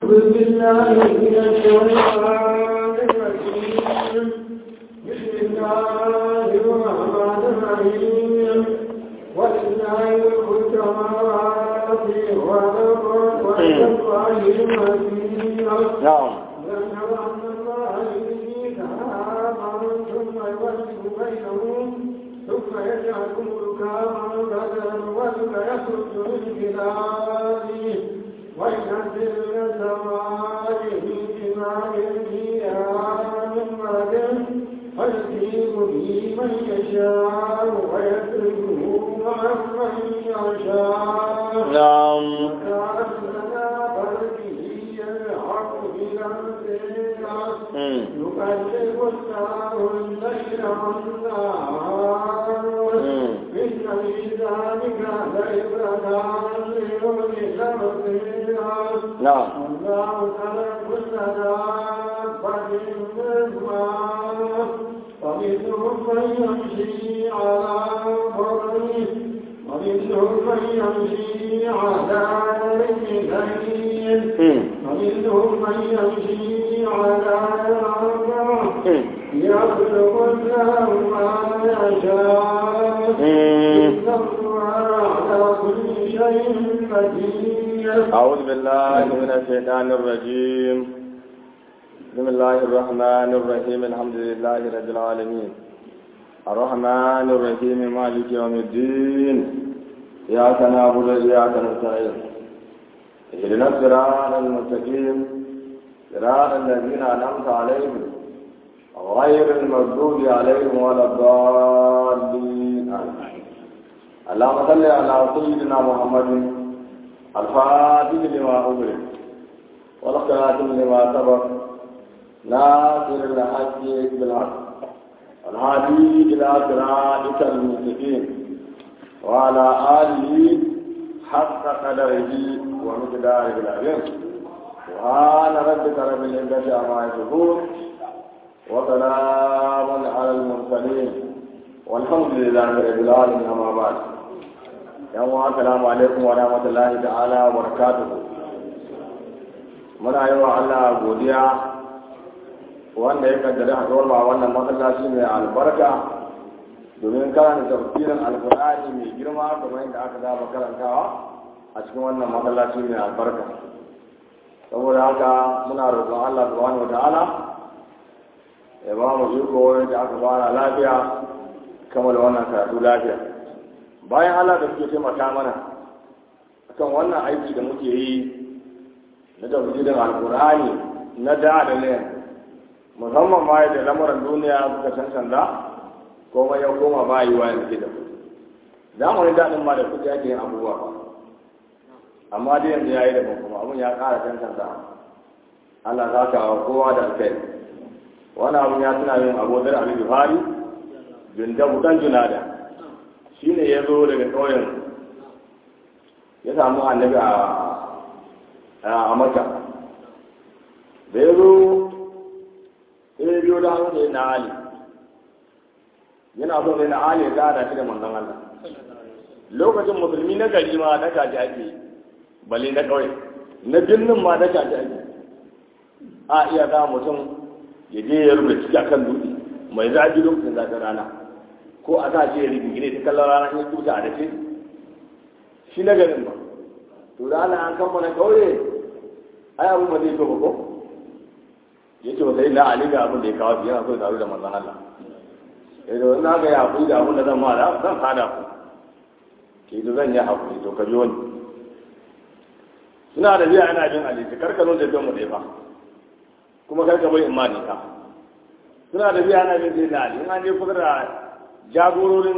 بالله من الشيطان الرجيم بسم الله الرحمن الرحيم ولله ملك السماوات والارض والى الله المصير نعم ذكر ان الله يحيي سحابا ثم يوزع بينهم ثم يجعلكم ركاما بدلا والك يخرج من خلاله وينزل من السماء بماء فيها من بعده ويصيب به من يشاء ويتركه عن من يشاء نعم وكان لنا برده يلحق بنفسه مم. يقلب الله الليل والنهار مم. إن في ذلك لعبرة لأولي الأبصير نعم الله خلق كل دابة من ماء ومنهم من يمشي على بطنه ومنهم من يمشي على رجلين مم. ومنهم من يمشي على أربع مم. يخلق الله ما يشاء مم. إن الله على كل شيء قدير أعوذ بالله من الشيطان الرجيم بسم الله الرحمن الرحيم الحمد لله رب العالمين الرحمن الرحيم مالك يوم الدين إياك نعبد وإياك نستعين اهدنا الصراط المستقيم صراط الذين أنعمت عليهم غير المغضوب عليهم ولا الضالين آمين اللهم صل على سيدنا محمد الفاتح لما أغلق والخاتم لما سبق ناصر الحق بالحق الهادي إلى صراطك المستقيم وعلى آله حق قدره ومقداره العظيم سبحان ربك رب العزة عما يصفون وسلام على المرسلين والحمد لله رب العالمين أما بعد yan wa assalamu alaikum wa rahmatullahi ta'ala wa barakatuhu muna yi wa Allah godiya wanda ya kaddara haɗuwar ma wannan masallaci mai albarka domin karanta tafsirin alkur'ani mai girma kamar yadda aka saba karantawa a cikin wannan masallaci mai albarka saboda haka muna roƙon Allah subhanahu wa ta'ala ya ba mu iko da aka fara lafiya kamar wannan karatu lafiya bayan Allah da suke taimaka mana akan wannan aiki da muke yi na tafsirin alkur'ani na da da ne musamman ma da lamuran duniya suka cancanta komai ya koma bayi wa yanzu da zamanin daɗin ma da kuɗi ake yin abubuwa ba amma dai yanzu ya yi da kuma abun ya ƙara cancanta Allah za ka kowa da alkai wani abun ya tuna yin abodar Ali Buhari jundabu dan junada shi ne ya zo daga ƙauyen ya samu annabi a maka da ya zo ya biyo da hannu da na ali yana so ne na ali ya gada shi da manzon Allah lokacin musulmi na gari ma na kaji ake bale na ƙauye na birnin ma na kaji ake a iya za mutum ya je ya rubuta ciki akan dutse mai zafi lokacin zafin rana ko a sa ce ya rigingine ta kallon rana ya kuta a dace shi na garin ba to da ana an kammala kauye ai abin ba zai to ba ko ya ce wata ina ali ga abin da ya kawo shi yana so ya taru da manzan Allah ya ce wani haka ya haƙuri da abin da zan ma da zan sada ku ke da zan yi haƙuri to ka ji wani suna da biya ana jin ali ta karka nuna da mu da fa kuma karka bai in ma ne ka suna da biya ana jin sai na ali in an je kusa da jagororin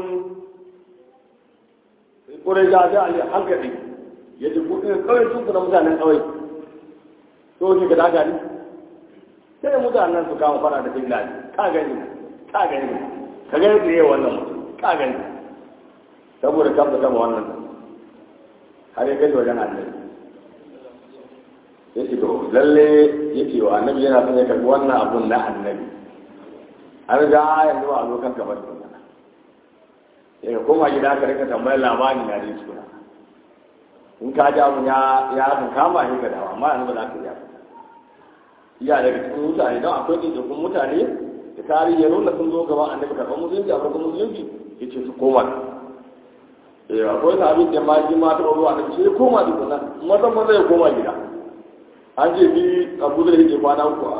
ƙurai ja ja ali hankali ya ce kuɗin kawai sun kuna mutanen kawai to ne ka daga ni sai da mutanen su kama fara da bin ladi ka gani ka gani ka gani da yawa wannan mutum ka gani saboda kan da kama wannan har ya kai wajen annabi ya ce to lalle ya ce wa annabi yana son ya karɓi wannan abun na annabi an ga yanzu a lokacin kamar da daga koma gida ka rika tambayar labari na da suna in ka ji abun ya ya kan kama shi ka dawa amma yanzu ba za ka iya iya daga cikin mutane don akwai ɗaiɗaikun mutane da tarihi ya nuna sun zo gaban annabi karɓar musulunci a farkon musulunci ya ce su koma eh akwai sahabin da ma ji ma ta ruwa annabi sai ya koma duk nan mazan maza ya koma gida an ce bi abu da yake kwana uku a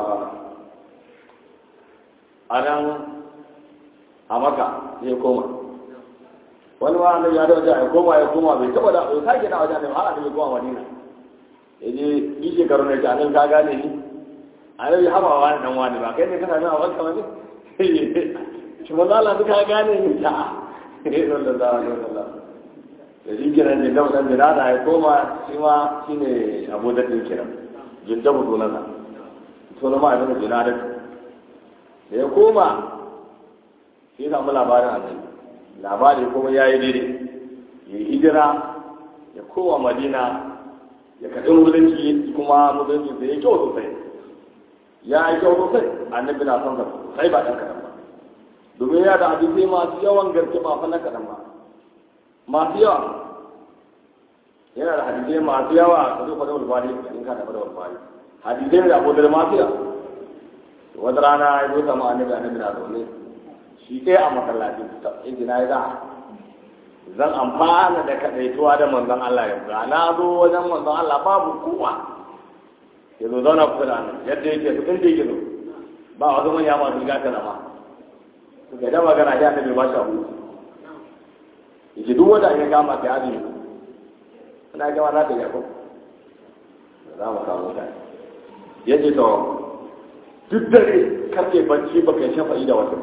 a nan a maka ya koma wani ma annabi ya da wajen ya koma ya koma bai taɓa da bai sake da wajen annabi har annabi koma madina ya je yi shekaru ne ta annabi ka gane ni annabi haba wani dan wani ba kai ne kana nan a wanka wani shi manzo Allah duka gane ni ta sallallahu alaihi wasallam da shi kiran jin dabu dan birada ya koma shi ma shine abu da din kiran jin dabu sunansa sunan ma ibn birada da ya koma shi ya samu labarin annabi labari kuma yayi daidai ya hijira ya kowa madina ya kaɗin musulunci kuma musulunci da ya kyau sosai ya yi kyau sosai annabi na son sa sai ba ɗan kaɗan ba domin ya da hadisai masu yawan gaske ba fa na kaɗan ba masu yawa yana da hadisai masu yawa ka zo fadar walfari in ka da fadar walfari hadisai da abu da masu yawa wata rana ya zo sama annabi annabi na zaune shi ɗaya a masallaci ta inji na yi za zan amfana da kaɗaituwa da manzon Allah yanzu na zo wajen manzon Allah babu kowa ya zo zauna kusa da annabi yadda yake su inda yake zo ba wasu manya masu gata da ma suka da magana ya annabi ba shi abu yake duk wanda ya kama ta azumi ina gama za ta yi ko za mu kawo mutane ya ce to duk dare karke bacci baka yi shafa'i da wata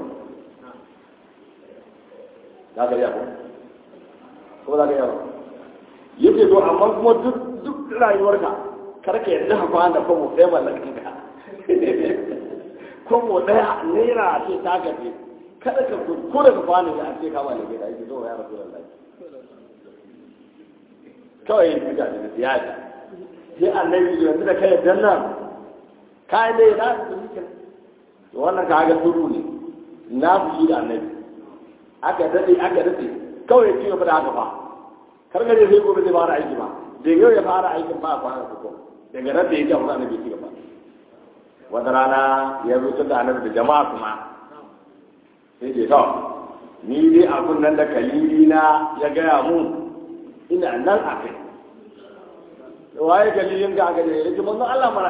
za ka yi ko ko za ka yi ko ya ce to amma kuma duk duk rayuwarka karka yadda ka kwana kwamo ɗaya mallakan ka kwamo ɗaya naira ce ta gaje kada ka ko da ka kwana ya ce ka mallake da ake zo ya rasu da lafiya kawai yin tuka da siyasa sai annabi yanzu da kai dan nan kai dai na su shi to wannan ka ga suru ne na su da annabi aka dade aka dade kawai ci gaba da haka fa kar ga sai gobe zai fara aiki ba da yau ya fara aikin ba kwana ko daga nan da yake a wurin annabi ci gaba wata rana ya zo da annabi da jama'a kuma sai ce to ni dai abun nan da kalili na ya gaya mun ina nan a kai waye dalilin ga gare ya ji manzon Allah mara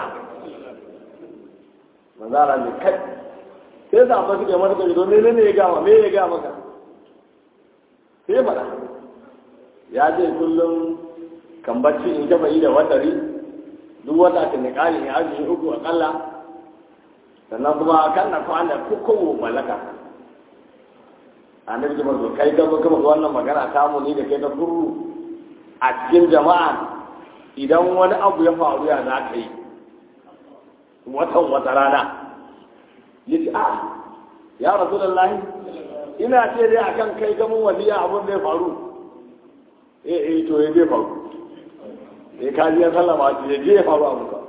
manzon Allah ne kai sai da ba su ke mata kai domin ne ya gama me ya gama maka sai mara ya ce kullum kan bacci in gaba yi da watari duk wata ka ne kari ne aji uku akalla sannan kuma kan na kwana kokowo mallaka annabi jama'a zo kai gaba gaba wannan magana ta mu ni da kai da guru a cikin jama'a idan wani abu ya faru ya za ka yi watan wata rana ya ce a ya rasu da lahi ina ce dai a kan kai gamin waliya abin zai faru eh eh to ya zai faru ya kaji ya sallama ce ya je ya faru abu ka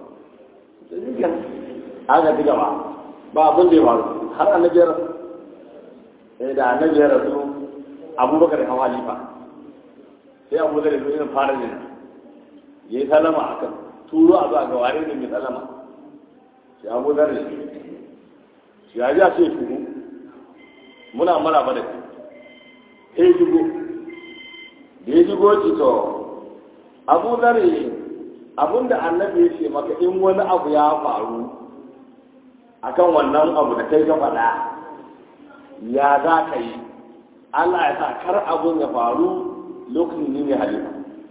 aka ci gaba ba abin zai faru har annabi ya rasu eh da annabi ya rasu abubakar ya hawa halifa sai abu da yanzu irin fara jina ya yi salama a kan turo a zuwa ga ware ne mai salama sai abu da ne shi ya ja sai turo muna mara ba da shi sai shigo da ya shigo ci to abu da ne abinda annabi ya ce maka in wani abu ya faru akan wannan abu da kai ka faɗa ya za ka yi Allah ya sa kar abun ya faru lokacin ne ne halima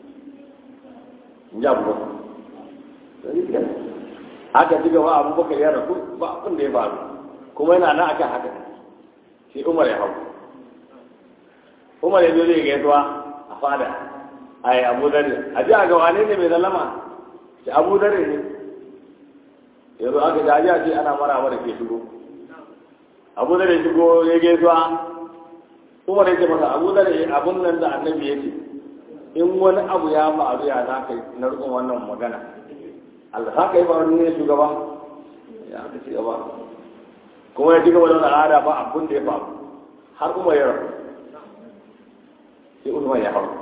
in ji abubakar aka ci gaba abubakar ya rasu ba abin da ya faru kuma yana nan akan haka sai umar ya hau umar ya zo zai gaisuwa a fada a yi abu dare a ji a ga wane ne mai zalama sai abu dare ne yanzu aka ji a ce ana mara da ke shigo abu dare shigo ya gaisuwa umar ya ce masa abu dare abun nan da annabi ya ce in wani abu ya faru ya za ka yi na rukun wannan magana Allah za ka yi faru ne shugaba ya aka ci gaba kuma ya ci gaba da al'ada ba abun da ya faru har kuma ya rabu sai usman ya hau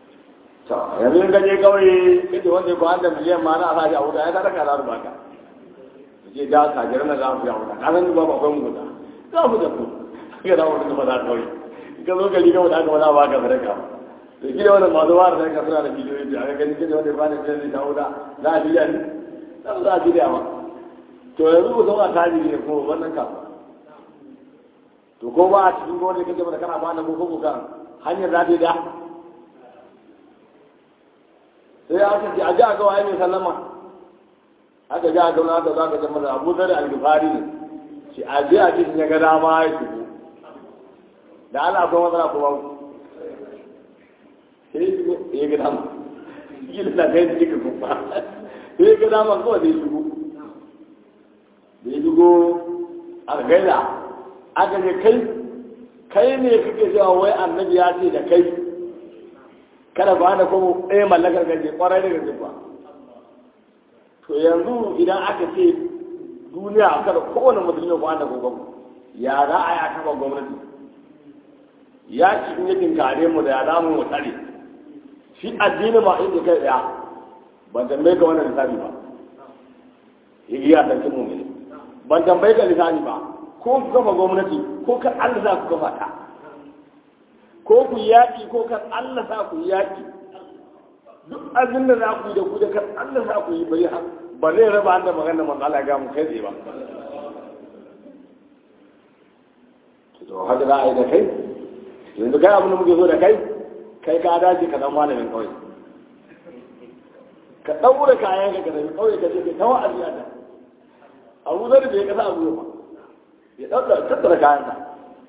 to yanzu in gaje kawai kace wanda ko an da miliyan ma na sa shi a wuta ya sadaka za su baka ce da kajiran na za mu ya wuta ka san ba ba akwai mu wuta za mu da ku ga da wani kuma za kawai ka zo gari ga wanda aka wada ba ka sadaka da gida wannan masu wara da ka suna da bidiyoyi da aka gani gida wanda ba da gida da wuta za a biya ne za a biya ma to yanzu ku zama tajiri ne ko wannan ka to ko ba a cikin gwamnati kake ba da kana ba da ko ko kan hanyar za ta yi da sai aka ce a ji a ga waye mai sallama aka ji a ga wani aka za ka zama da abu zari algifari ne shi a ji a cikin ya ga dama ya shigo da ana akwai matsala kuma sai ya shigo ya ga dama gina na kai cikin kuma sai ya ga dama kawai zai shigo da ya shigo a gaida aka ce kai kai ne kake cewa wai annabi ya ce da kai kada ba da kuma ɗaya mallakar gaje kwarai da gaje ba to yanzu idan aka ce duniya kada kowane musulmi ba da gogon ya za a yi a kafa gwamnati ya ci in yakin kare mu da ya za mu tsare shi addini ma inda kai ɗaya ban tambaye ka wannan lissafi ba ya iya sarkin mu ne ban tambaye ka lissafi ba ko ku kafa gwamnati ko kan Allah za ku kafa ta ko ku yaƙi ko kan Allah za ku yaƙi duk abin da za ku yi da ku da kan Allah za ku yi bari ba zai raba an da magana man Allah ga mu kai tsaye ba to haka za a yi da kai yanzu kai abin da muke so da kai kai ka dace ka zama malamin kawai ka ɗaura kayan ka ka tafi kawai ka ce ka tawa a biya ta abu zai bai kasa abu ba ya ɗaura tattara kayan ka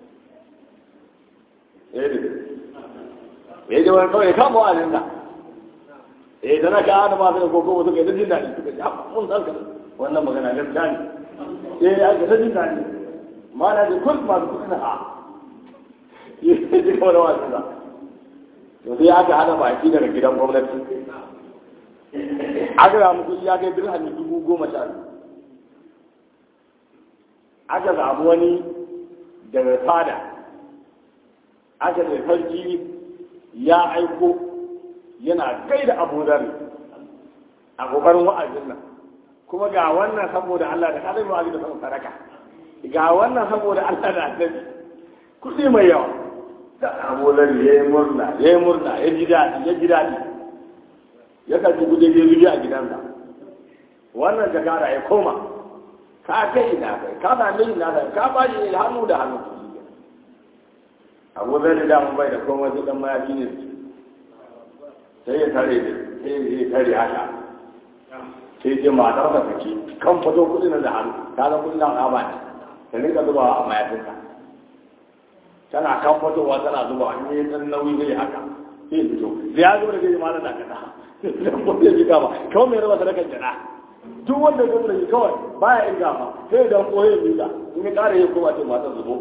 ya yi ya ji wani kawai kama wa alinda eh dana ka ana ma sai koko wasu kai da jin daɗi suka ji mun san ka wannan magana gaskiya ne eh ya ga jin daɗi ma na da kun masu kuɗi na ha ya ji kawai wasu da to sai aka hana baki daga gidan gwamnati aka samu kuɗi ya kai dirhami dubu goma sha biyu aka samu wani daga fada aka da sarki ya aiko yana kai da abu zari a ƙoƙarin wa'azin nan kuma ga wannan saboda Allah da kada mai wa'azi da saboda sadaka ga wannan saboda Allah da annabi kuɗi mai yawa da abu zari ya yi murna ya yi murna ya ji daɗi ya ji daɗi ya kaji guje je zuge a gidansa wannan jakara ya koma ka kai ina kai ka same ina kai ka ba shi hannu da hannu abu zai da damun bai da komai su dan mayafi ne sai ya tare da sai ya tare haka sai ce matar da take kan fito kudi nan da hannu ta zan kudi nan ba ne ta rinka zubawa a mayafinka tana kan fitowa tana zubawa in yi dan nauyi zai haka sai fito zai ya zuba da zai malar da kada dan ko zai jika ba kawai mai raba sadakar jana duk wanda ya zuba kawai baya inga ma sai dan koyi mika in ya kare ya koma ce matar zubo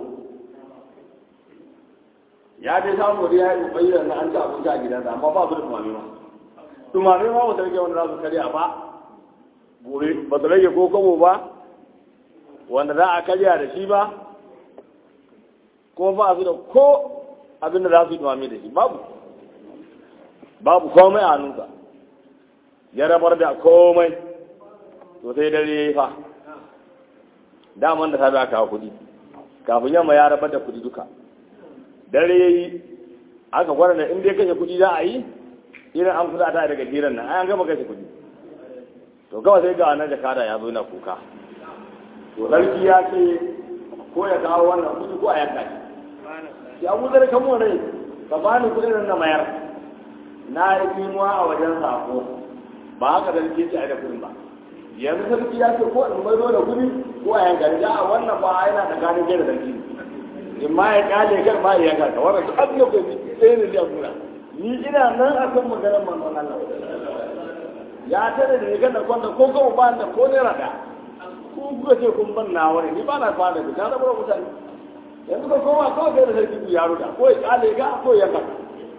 ya dai samu da ya yi bayyana na an ci abinci a gidansa amma ba su da tumami ma tumami ma ba su rage wanda za su karya ba gobe ba su rage ko kabo ba wanda za a karya da shi ba kuma ba su da ko abin da za su yi tumami da shi babu babu komai a hannunsa ya rabar da komai to sai dare ya yi fa daman da ta za kawo kuɗi kafin yamma ya rabar da kuɗi duka dare ya yi aka gwada da inda ya kashe kudi za a yi irin an kusa ta daga hirar nan an gama kashe kudi to kawai sai ga wannan jakada ya zo na kuka to sarki ya ce ko ya kawo wannan kudi ko a yanka shi ya wuce da kamo rai ka bani kudin nan na mayar na yi kimuwa a wajen sako ba haka da nake ce a da kudin ba yanzu sarki ya ce ko in mai da kudi ko a yanka ya a wannan ba yana da gani da sarki in ma ya kale kan ma ya yanka ka wannan duk abin da kai sai ne ya gura ni ina nan akan maganar manzon Allah ya tare da rigar da kwanda ko kuma ba da ko naira da ku kuka ce kun ban na wani ni ba na fara da kana bara mutane yanzu ko kowa ko kai da sarki ku yaro da ko ya kale ga ko ya ka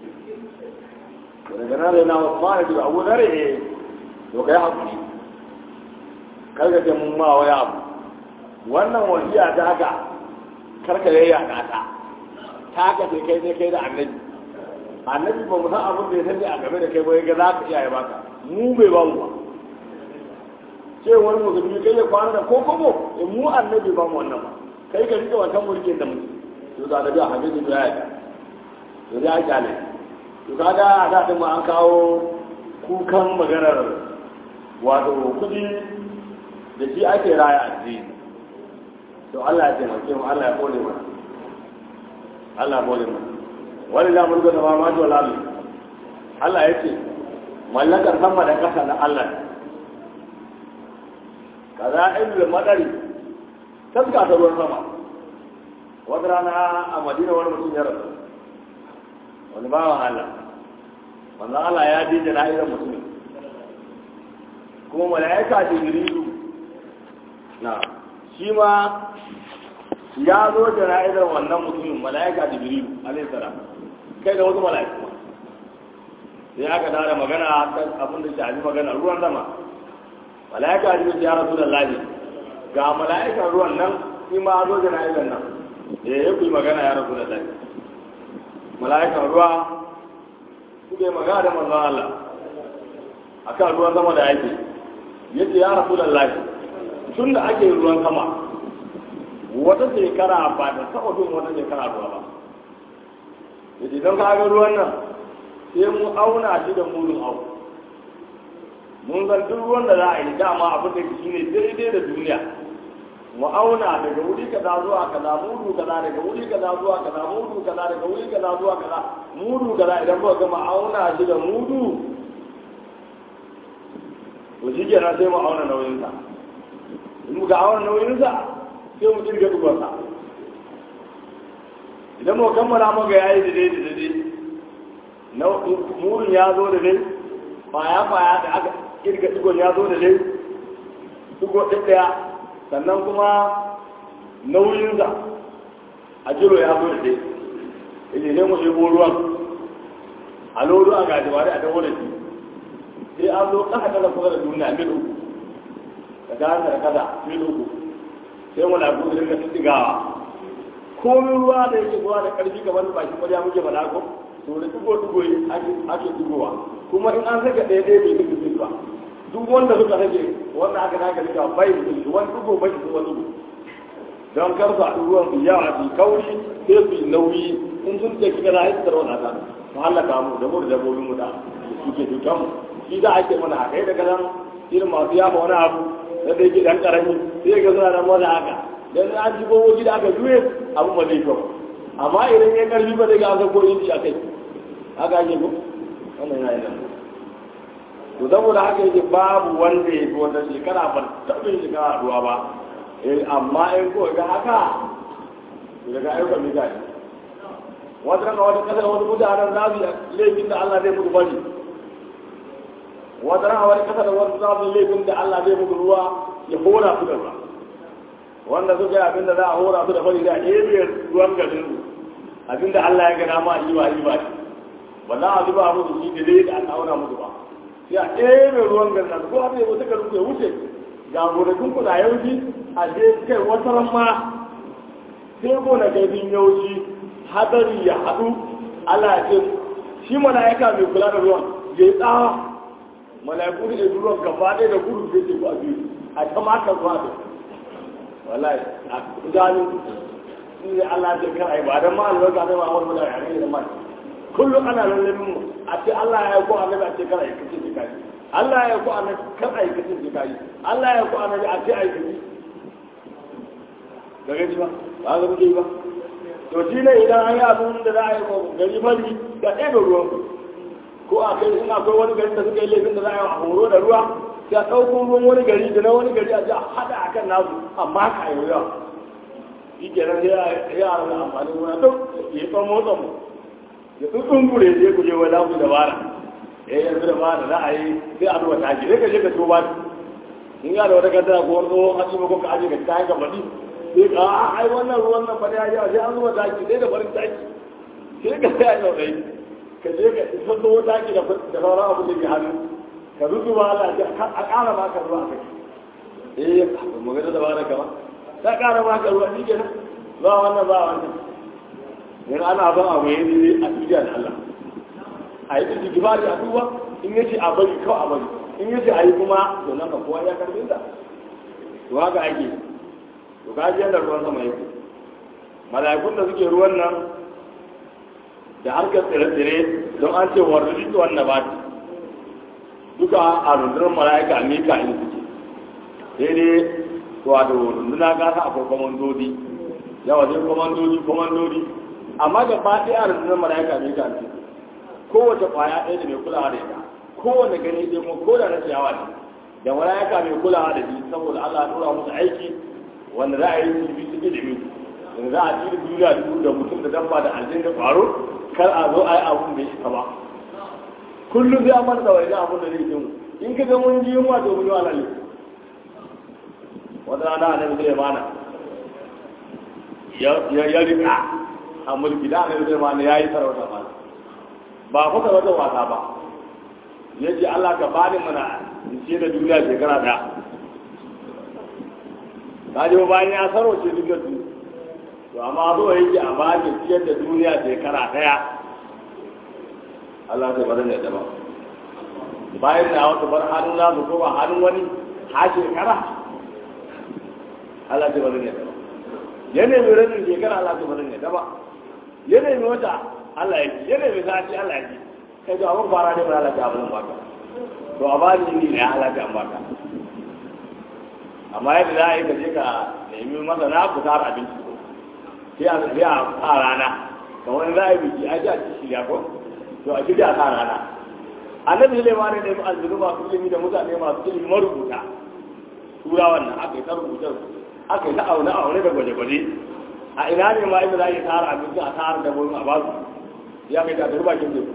daga nan da na Usman da Abu Dare to kai hakuri karka ce mun ma waya abu wannan wasiya ta haka karka yayya ta ta haka sai kai ne kai da annabi annabi ba mu san abin da ya sani a game da kai ba ga za ka iyaye baka mu bai ba mu ba ce wani musulmi kai ya kwana da ko kobo in mu annabi ba mu wannan ba kai ka rike wancan mulkin da muke to da da hadisi da ya to ya kyale to kaga a da din ma an kawo kukan maganar wato kudi da shi ake raya addini to Allah ya taimake mu Allah ya kore mana Allah ya kore mana wani da mulkin da ma ma to lalu Allah ya ce mallakar sama da ƙasa na Allah kaza ilmi madari taska ta ruwan sama wata rana a madina wani mutum ya rasu wani bawan Allah wanda Allah ya je jana'izar mutumin kuma mala'ika jibrilu na shi ma ya zo jana'izar wannan mutumin mala'ika jibrilu alaihi salam kai da wasu mala'iku sai aka dawo da magana kan abin da shafi magana ruwan sama mala'ika jibrilu ya rasu da lafi ga mala'ikan ruwan nan shi ma zo jana'izar nan da ya yi magana ya rasu da lafi mala'ikan ruwa suke magana da manzon Allah akan ruwan sama da yake yace ya rasu da lafi tun da ake ruwan sama wata shekara ba da taɓa bin wata shekara ruwa ba yace don ka ga ruwan nan sai mu auna shi da mudun au mun san duk ruwan da za a yi dama abin da shi ne daidai da duniya mu auna daga wuri kaza zuwa kaza mudu kaza daga wuri kaza zuwa kaza mudu kaza daga wuri kaza zuwa kaza mudu kaza idan ba gama auna shi da mudu to shi kenan sai mu auna nauyinsa in muka auna nauyinsa sai mu kirga dubarsa idan mu kammala muka yayi da dai da dai na mudun ya zo da dai kwaya kwaya da aka kirga digon ya zo da dai digo ɗaya sannan kuma nauyinsa a jiro ya zo da dai ile ne mu ɗebo ruwan a lodo a gajiwa da a dawo da shi sai an zo ƙasa kasa kusa da duniya mil uku da gane da kasa mil uku sai mu lafi da rinka tsigawa komin ruwa da yake zuwa da ƙarfi kamar da bakin ƙwarya muke faɗa ko to da dugo dugo ake dugowa kuma in an saka ɗaya ɗaya bai duka ba duk wanda suka rage wanda aka daga rika bai da wani dugo bai da wani dugo don kar su haɗu ruwan su yawa su kauri sai su yi nauyi in sun ce kika na haifar wani ta su hallaka mu da mu da dabbobin mu da suke cutar mu shi da ake mana haka yi daga nan irin masu yafa wani abu na da yake dan karami sai ga suna nan wani haka dan an ji gogo gida aka juye abu ba zai kyau amma idan ya karfi ba zai ga aka koyi shi a kai haka ake ko wannan yana nan to saboda haka yake babu wanda ya fi wata shekara ba taɓa shekara ruwa ba amma in ko ga haka daga ayyukan mutane wata rana wata kasar wata mutanen za su laifin da Allah zai mutu bari wata rana wata kasar wata za su laifin da Allah zai mutu ruwa ya hora su da ruwa wanda suka yi abinda za a hora su da bari da ebe ruwan garin su abinda Allah ya gana ma yi ba yi ba ba za a zuba musu shi da dai da aka auna musu ba sai a ebe ruwan garin su ko a zai wata garin ya wuce ga gonakin ku na yauki a je kai wata ran ma sai gonakin yauki hadari ya haɗu Allah ce shi mala'ika mai kula da ruwan ya yi tsawa mala'iku da ruwan gaba ɗaya da gudu zai ce a biyu a ta maka zuwa da wallahi a gani in ne Allah ce kar ai ba dan ma albarka sai ma awar mu da yare da mai kullum ana lallabin mu a ce Allah ya ko annabi a ce kar ai kace kai Allah ya ko annabi kar ai kace kai Allah ya ko annabi a ce ai kace daga ji ba ba ga muke ba to shi ne idan an yi abin da za a yi gari fari da ɗaya ruwan ko a kai in akwai wani gari da suka yi laifin da za a yi a horo da ruwa sai a ɗauko ruwan wani gari da na wani gari a ji a haɗa a kan nasu amma ka yi ruwa shi ke nan sai yara da amfani wani duk ya yi motsa mu ya tsutsun gure sai ku je wani lafi da bara ya yi yanzu da bara za a yi sai a zuwa taki sai ka je ka ciwo ba in ya da wata kasa ko wani tsohon hatsi ko ka aje ka kayan ka baɗi sai ka a ai wannan ruwan nan bane ya sai an zuba taki sai da farin taki sai ka sai a yau dai ka je ka isa zo taki da da sauran abu da ke hannu ka rubuta Allah a ƙara maka ruwa kai eh mu ga da bara kama ta ƙara maka ruwa shi kenan ba wannan ba wannan yanzu ana ban abu yayi ne a duniya da Allah a yi da gibari a duba in yace a bari kawai a bari in yi ce a yi kuma to nan ka kowa ya karfin da to haka ake to ka ji yadda ruwan sama yake mala'ikun da suke ruwan nan da harkar tsire-tsire don an ce warri da wannan ba duka a rundunar mala'ika a mika in suke sai dai wato runduna gasa akwai kwamandodi yawa zai kwamandodi kwamandodi amma da ba ɗaya a rundunar mala'ika a mika in suke kowace kwaya ɗaya da mai kulawa da ita kowane gani ɗaya kuma ko da na ciyawa ne da mala'ika mai kulawa da shi saboda Allah ya tura musu aiki wanda za a yi su bi su ilimi da za a tsiri duniya duk da mutum da dabba da aljin da faru kar a zo a yi abun da ya ba kullum sai an manta da wani abun da zai yi in ka ga mun ji yunwa to mun yi alali wata rana a nan zai mana ya rika a mulki da nan zai mana ya yi sarauta mana ba fa sarauta wasa ba ya ce Allah ka bani mana in ce da duniya shekara daya ta ji bayan ya sarauce duk da duniya to amma zo yake a baki ciyar da duniya shekara daya Allah ta bari da dama bayan da wata bar hannun na su koma hannun wani ha shekara Allah ta bari da dama ya nemi rabin shekara Allah ta bari da dama ya nemi wata Allah ya ji ya nemi sati Allah ya ji kai to abin fara ne ba Allah ta abin baka to a bani ni ne Allah ta baka amma yadda za a yi ka je ka nemi masana ku tara abinci sai a sai a sa rana kamar za a yi biki a ji a ci shirya ko to a shirya a sa rana annabi Sulaiman ne da aljuru masu ilimi da mutane masu ilimi marubuta tura wannan aka yi ta rubuta aka yi ta aune aune da gwaje-gwaje a ina ne ma inda za a yi tara abinci a tara da wani a basu ya kai ta tafi bakin teku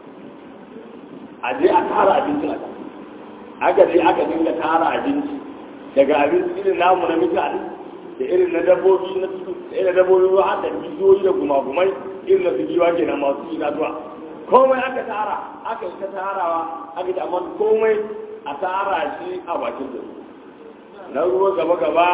a je a tara abinci a ta aka je aka dinga tara abinci daga abinci irin namu na mutane da irin na dabbobi na tudu da irin dabbobi ruwa har da bidiyoyi da gumagumai irin na bidiyowa ke nan masu itatuwa komai aka tara aka yi ta tarawa aka ta amma komai a tara shi a bakin da na ruwa gaba gaba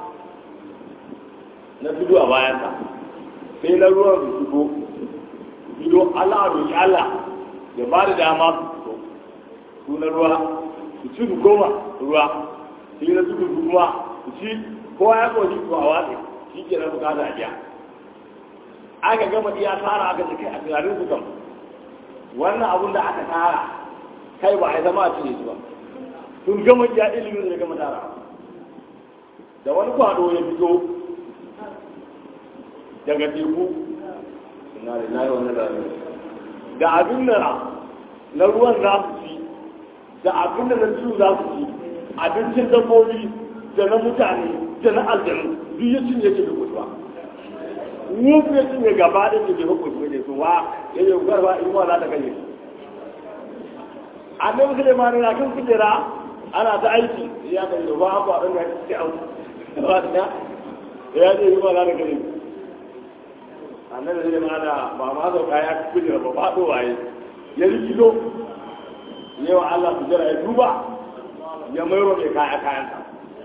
na tudu a bayansa sai na ruwan su shigo ido Allah a roƙi Allah ya ba da dama su su na ruwa su ci su koma ruwa sai na tudu kuma su ci kowa ya koji ko a watsi shi ke na bukata a biya aka gama iya tara aka ce kai a tunanin su kam wannan abun da aka tara kai ba a yi zama a cinye su ba sun gama iya ilimin da gama tara da wani kwado ya fito daga teku ina da na yi wani rami da abin da na ruwan za su ci da abin da na ciwo za su ci abincin dabbobi da na mutane da na aljanu duk ya cinye ke duk ba wufu ya cinye gaba da ke jefa kusurwa ne su wa ya yi garba in wa za ta ganye annabi suleiman na kan kujera ana ta aiki ya kan yi ba ku a ɗan ya ci auki ba ta ya ce yi ba za ta ganye annabi suleiman ba ma sauka ya kujera ba faɗo waye ya rikido yawa Allah su jira ya duba ya mairo mai kaya kayansa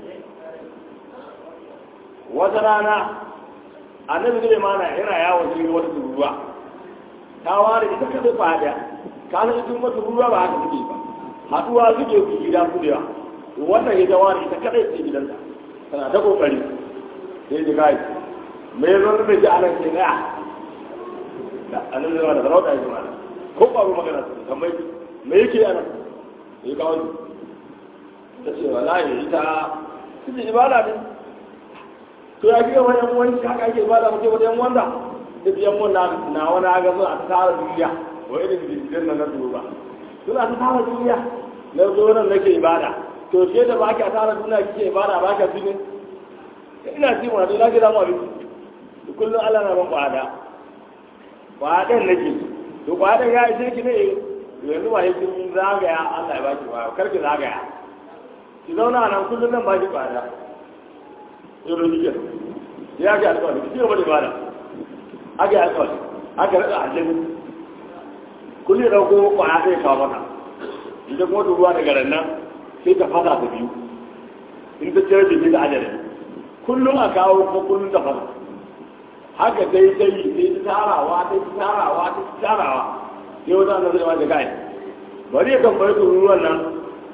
wata rana annabi zai mana yana yawon jirgin wata tururuwa ta ware ita ka zai fada ka san ita kuma tururuwa ba haka suke ba haduwa suke su gida su da wannan ya ware ita kadai ce gidansa tana ta kokari sai ji kai me zo da ji anan ke na annabi zai mana sarauta ya ji mana ko ƙwaro magana su kamar me yake anan ya kawo ta ce wallahi ita suke ibada ne to ya fi yawan yan wani haka ake ba da muke wata yan wanda duk yan wanda na wani aga suna ta tara duniya wa irin jirgin na na ba suna ta tara duniya na zo nan nake ibada to ke da ba ka tara duniya kike ibada ba ka fi ne ina ci wani na gida mu abinci kullum Allah na ban kwada kwadan nake to kwadan ya ishe ki ne yanzu ba yake zagaya Allah ya baki ba karki zagaya ki zauna nan kullum nan ba ki kwada yau jikin ya ga alƙawari ki gaba da ibada aka yi alƙawari aka rada aljanu kullum da ko kwaya sai kawo mata idan kuma ta ruwa daga nan sai ta fasa ta biyu in ta cire jiki da ajiyar kullum a kawo kuma kullum ta fasa haka dai dai sai ta tarawa ta tarawa ta tarawa sai wata na zai ma da gai bari ya kan bari ruwan nan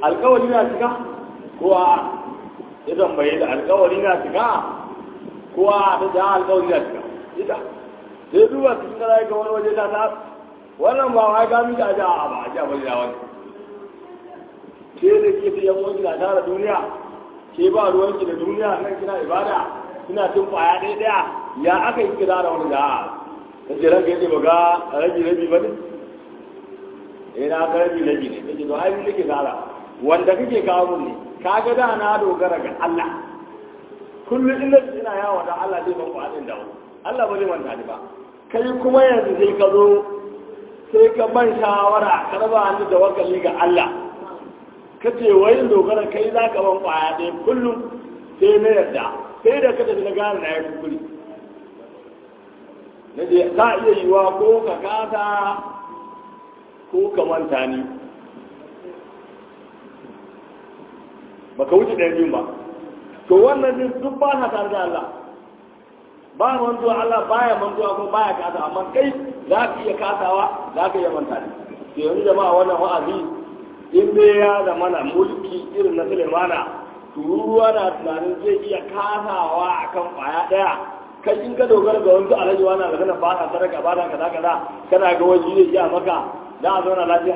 alkawari na cika ko a ya tambaye da alkawari na cika ko a ta ja alkawari na cika ita sai duba cikin gara ga wani waje ta ta wannan ba wai ga miki a ja a ba a ja bari da wani ke da ke ta yan wani na tara duniya ke ba ruwanki da duniya nan kina ibada kina tun kwaya ɗaya ɗaya ya aka yi kira da wani da ta ce ranka yace ba ga rabi rabi ba ne eh na ga rabi rabi ne ta ce to ai nake tsara wanda kake kawo mun ne kaga da na dogara ga Allah kullum ina ina yawo da Allah zai ban kwaɗin da Allah ba zai manta ni ba kai kuma yanzu sai ka zo sai ka ban shawara ka raba ni da wakali ga Allah ka ce wai dogara kai za ka ban kwaya ɗaya kullum sai na yarda sai da ka tafi na gane na ya kukuri na je ka iya yiwa ko ka kasa ko ka manta ni ba ka wuce ɗaya biyun ba to wannan din duk ba na tare da Allah ba mantuwa Allah baya mantuwa ko baya kasa amma kai za ka iya kasawa za ka iya manta ni to yanzu jama'a wannan wa'azi in dai ya da mana mulki irin na Sulaimana tururuwa na tunanin zai iya kasawa akan kwaya ɗaya kai in ka dogara ga wani alhaji wani magana ba ka sadaka ba ka kaza kaza kana ga wani zai iya maka za a zauna lafiya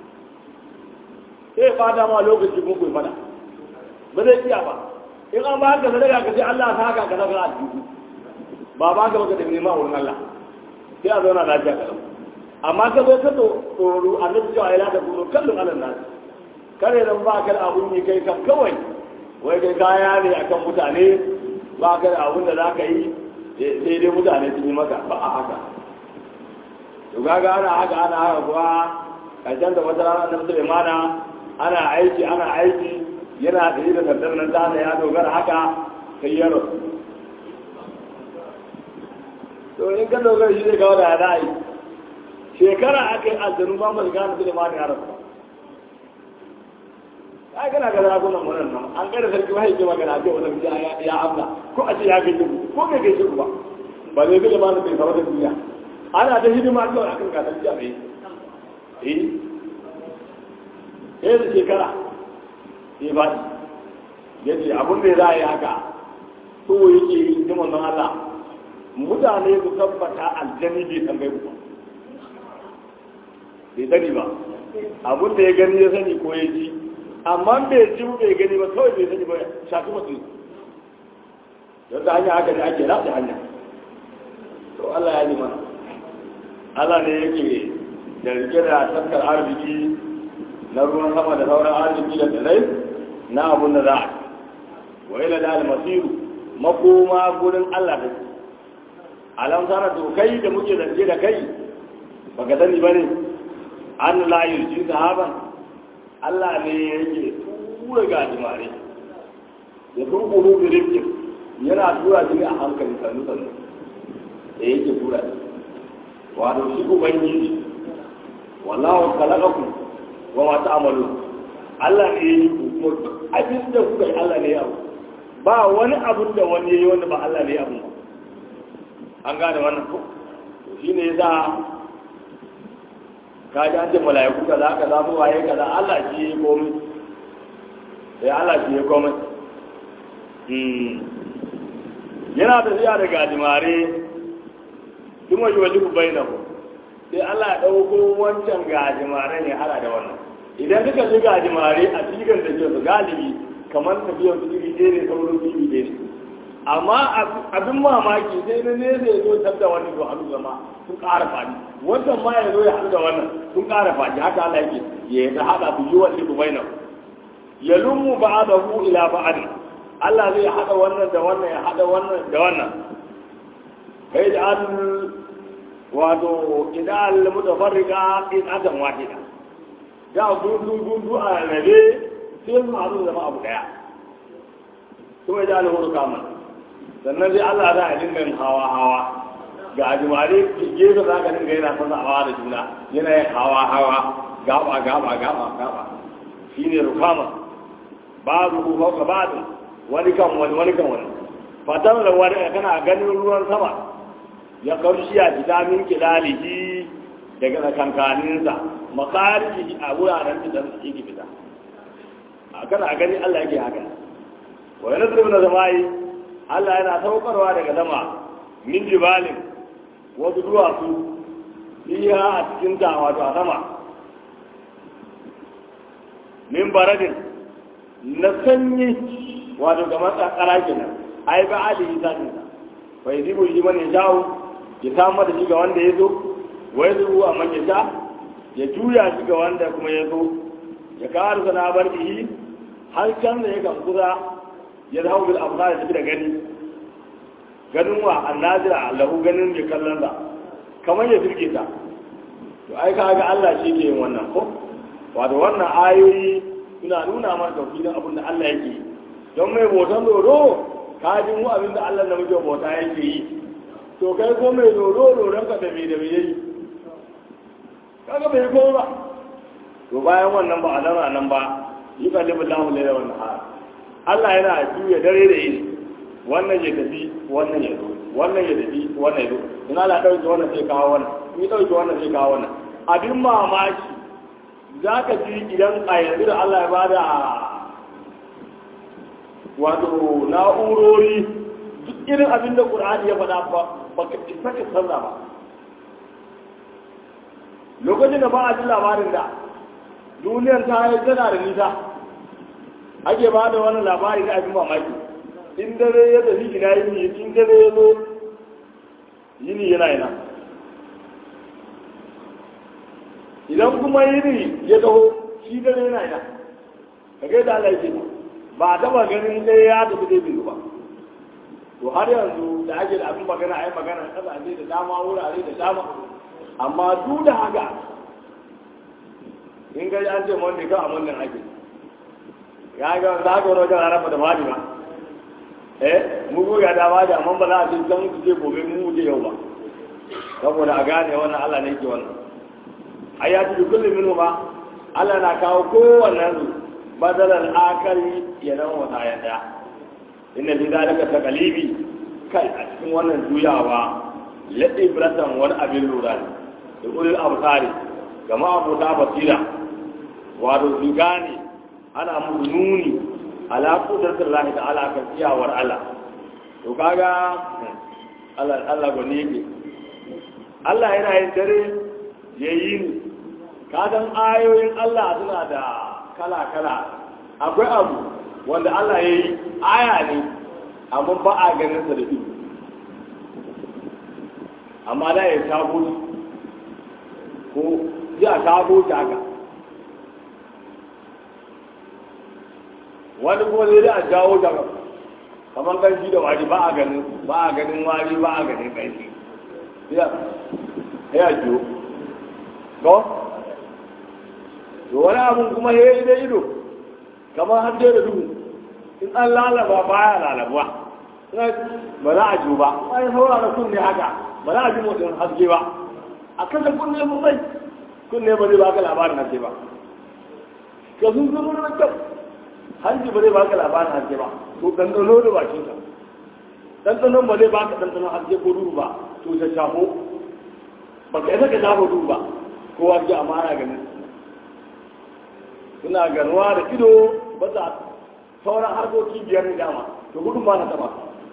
sai fata ma lokaci kun kuyi fada ba zai iya ba in an ba ka sadaka ka ce Allah ta haka kaza kaza a jiki ba ba ka baka da nema wurin Allah sai a zauna lafiya kaza amma ka zo ka tsoro annabi cewa ya lada kuma kallon alal nasu kare nan ba ka da abun yi kai kan kawai wai kai kaya ne akan mutane ba ka da abun da za ka yi sai dai mutane sun yi maka ba a haka to kaga ana haka ana haka kuwa karshen da wata rana na Sulaimana ana aiki ana aiki yana da yi da sandar nan tana ya dogara haka sai ya rasu to in ka dogara shi zai kawo da ya ra'ayi shekara aka yi aljanu ba mai gane Sulaimana ya rasu ai kana ga zagunan wannan nan an kada sarki wahai ke magana ce wannan ya ya amna ko a ce ya gaje ku ko bai gaje ku ba ba zai gaje ma na bai fara da duniya ana da hidima kawai akan gasar jiya bai eh eh da shekara eh ba ya ce abin da za a yi haka so yake yi hidiman nan Allah mutane su tabbata aljani bai san gaibu ba bai sani ba abin da ya gani ya sani ko ya ji amma bai ji bai gani ba kawai bai sani ba shafi mutum yadda hanya haka ne ake rafi hanya to Allah ya nima Allah ne yake da rike da taskar arziki na ruwan sama da sauran arziki da tsirai na abun da za a wa ila da almasiru makoma gurin Allah da alam sana to kai da muke zance da kai baka sani bane an la yurji sahaban Allah ne yake tura gajimare ya turkuru da rifkin yana tura shi ne a hankali sannu sannu da yake tura shi wato shi ubangiji wallahu khalaqakum wa ma ta'malun Allah ne ya yi ku kuma duk abin da kuka yi Allah ne ya abu ba wani abun da wani ya yi wanda ba Allah ne ya abu an gane wannan ko shi ne yasa ka ji an ce mala'iku kaza kaza mu waye kaza Allah shi ya komai sai Allah shi ya komai yana tafiya da gajimare kuma yi wajibu bainahu sai Allah ya dauko wancan gajimare ne hala da wannan idan duka ji gajimare a cikin da ke su galibi kamar tafiyar su iri ɗaya ne sauran su iri ɗaya ne amma abin mamaki sai na nesa ya zo tabda wani to hannu zama sun ƙara faɗi wancan ma ya zo ya haɗu da wannan sun ƙara faɗi haka Allah yake ya ta haɗa su yi wani ku bainan ya lumu ba'adahu ila ba'ad Allah zai haɗa wannan da wannan ya haɗa wannan da wannan kai da an wato idan mutafarrika in adam wahida da gundu gundu a rabe sai su haɗu zama abu ɗaya kuma da alhuru kamar sannan sai Allah za a dinga yin hawa hawa ga ajimare gefe za ka dinga yana fasa hawa da juna yana yin hawa hawa gaba gaba gaba gaba shi ne rukama babu ku fauka babu wani kan wani wani kan wani fatan da wani kana ganin ruwan sama ya kaushi a fita min kilalihi daga kankaninsa makarihi a wuraren da yake fita kana gani Allah yake haka wa yanzu na zamai Allah yana saukarwa daga sama min jibalin wasu duwatsu iya a cikin ta wato a sama min baradin na sanyi wato kamar tsakara kenan ai ba ali yi zatin sa bai zibu yi mana jawo ya samar da shi ga wanda ya zo wai zuwa a man ya sha ya juya shi ga wanda kuma ya zo ya kawo sana bar bihi har can da ya kan kusa ya zama bil amsa da tafi da gani ganin wa annazira lahu ganin mai kallon sa kamar ya firge ta to ai ka ga Allah shi ke yin wannan ko wato wannan ayoyi suna nuna mana tauhidin abin da Allah yake yi don mai botan dodo ka ji mu abin da Allah na muke bota yake yi to kai ko mai dodo dodon ka da me da me yayi kaga bai ko ba to bayan wannan ba a zama nan ba yi kalibin lahu laila wannan har Allah yana juya dare da yini wannan ya tafi wannan ya zo wannan ya tafi wannan ya zo in Allah dauke wannan sai kawo wannan in dauke wannan sai kawo wannan abin mamaki za ka ji idan a yanzu da Allah ya bada wato na'urori duk irin abin da ƙur'ani ya faɗa ba ba ka isa ka sanna ba lokacin da ba a ji labarin da duniyar ta yi tana da nisa ake ba da wani labari na abin mamaki in dare ya tafi ina yini in dare ya zo yini yana yana idan kuma yini ya taho shi dare yana yana ka ga da Allah ya ba a taba ganin ɗaya ya tafi dai biyu ba to har yanzu da ake da abin magana a yi magana kasashe da dama wurare da dama amma duk da haka in ga an ce wanda kan amin nan ake ya ga za ka wani wajen ranar da mali ba eh mu goya da ba da amma ba za a ce can su ce gobe mu je yau ba saboda a gane wannan Allah ne ke wannan ayatu bi kulli minhu ma Allah na kawo kowannen su badalar akari ya zama wata ya daya inda fi zalika taqalibi kai a cikin wannan juyawa ladi bratan wani abin lura ne da ulil absari gama abota basira wato su gane ana musu nuni ala kudratin Allah ta'ala kan iyawar Allah to kaga Allah Allah gani yake Allah yana yin dare yayi ni kadan ayoyin Allah suna da kala kala akwai abu wanda Allah ya yi aya ne amma ba a ganin sa da ido amma da ya tabo ko ya tabo ta haka wani kuma zai da a jawo ta kamar kanshi da wari ba a ganin ba a ganin wari ba a ganin kanshi ya ya jiyo ko to wani abun kuma ya yi da ido kamar har da duhu in an lalaba baya lalabuwa ba za a jiyo ba bayan saurara kunne haka ba za a ji motsin haske ba a kasa kunne mun bai kunne ba zai baka labarin haske ba ka sun zama da kyau hanji ba zai baka labarin haske ba to ɗanɗano da bakin ka ɗanɗanon ba zai baka ɗanɗanon haske ko duhu ba to ta shafo ba ka isa ka shafa duhu ba kowa ji amana ganin suna ganuwa da ido ba za sauran harkoki biyar ne dama to gudun ba na taba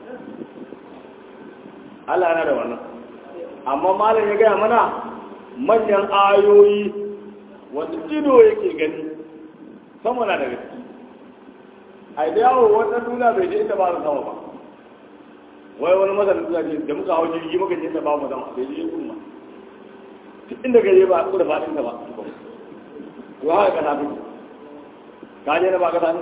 Allah yana da wannan amma malam ya gaya mana manyan ayoyi wanda ido yake gani sama na da gaske a da yawo wannan duniya bai je inda ba su sama ba wai wani mazanin suna ce da muka hau jirgi muka je inda ba mu sama bai je kuma duk inda ka je ba a da faɗin ka ba to haka ka tafi ka je na ba ka sani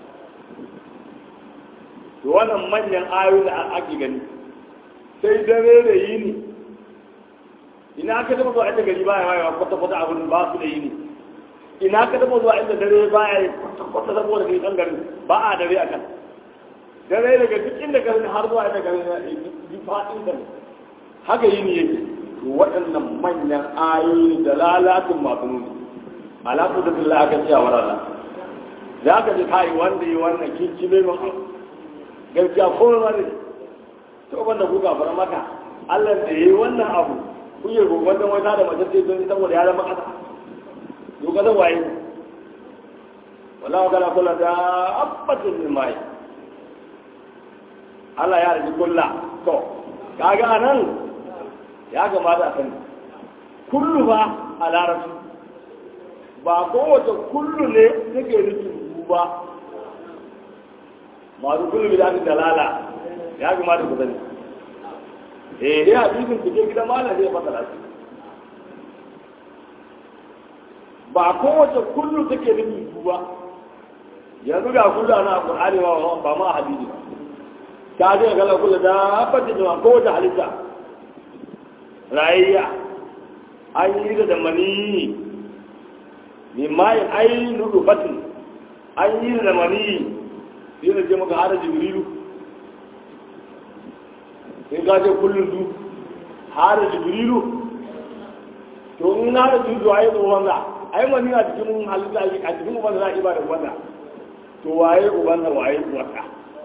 to wannan manyan ayoyi da ake gani sai dare da yini ina ka taba zuwa inda gari baya wayewa kwata kwata abin ba su da yini ina ka taba zuwa inda dare baya yi kwata kwata saboda kai kan garin ba a dare akan dare daga duk inda garin har zuwa inda garin ya yi faɗin da haka yini yake to waɗannan manyan ayoyi da lalatin masu nuni alaƙu da billah aka ce a warala za ka ji kai wanda yi wannan kinkime min abu gaskiya komai ma ne to wanda kuka fara maka Allah da yayi wannan abu ku yi gogon dan wata da mace ce don saboda ya zama kasa to ka zan waye wallahu kala kula da abbatin min mai Allah ya rigi kulla to kaga anan ya kamata a sani kullu ba a larabci ba kowace kullu ne take nufin ba masu kullu bi da dalala ya kamata ku sani eh dai hadisin ku je gidan malam zai masa lafiya ba kowace kullu take nufin su ba yanzu ga kullu ana qur'ani ba ba ma hadisi ba ta je ga kullu da fadi da kowace halitta rayayya an yi da mani min mai ai nudufatin an yi da mani sai da je maka hada jibrilu sai ga je kullun du hada jibrilu to in hada jibrilu ai ko wanda ai mani a cikin halitta a cikin uban za a iba da wanda to waye uban da waye wata